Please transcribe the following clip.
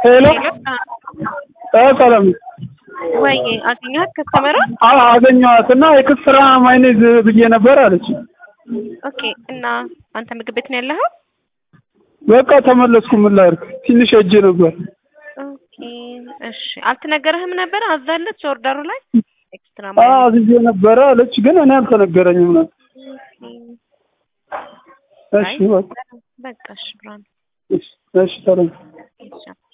ሄሎ እ ሰላም ወይ አገኘኋት ከስተመሯ? አዎ አገኘኋት እና የክስራ ማይኔዝ ብዬ ነበር አለች። ኦኬ እና አንተ ምግብ ቤት ነው ያለኸው? በቃ ተመለስኩ። ምን ላድርግ ትንሽ ሄጄ ነበር። ኦኬ እሺ። አልተነገረህም ነበር አዛለች ኦርደሩ ላይ ኤክስትራ አዎ አዝዤ ነበረ አለች፣ ግን እኔ አልተነገረኝም ነበር። እሺ በቃ በቃ እሺ ብርሃኑ እሺ እሺ ሰላም እሺ